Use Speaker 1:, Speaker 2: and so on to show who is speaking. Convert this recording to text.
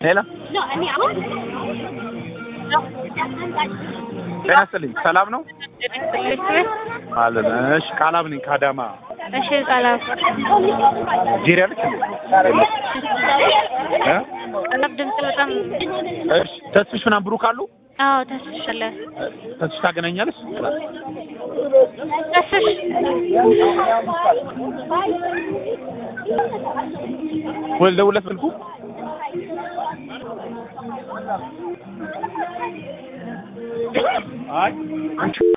Speaker 1: ሄሎ ጤና ይስጥልኝ። ሰላም ነው አለን። እሺ ቃላም ነኝ ከአዳማ
Speaker 2: እሺ ቃላም
Speaker 1: ጄሪ አለች እንዴ? እ?
Speaker 2: ቃላም ድምጽ በጣም
Speaker 1: እሺ ተስፍሽ ምናምን ብሩክ አሉ?
Speaker 2: አዎ ተስፍሻለ
Speaker 1: ተስፍሽ ታገናኛለች?
Speaker 2: ተስፍሽ
Speaker 1: ወይ ልደውልለት ስልኩ አይ አንቺ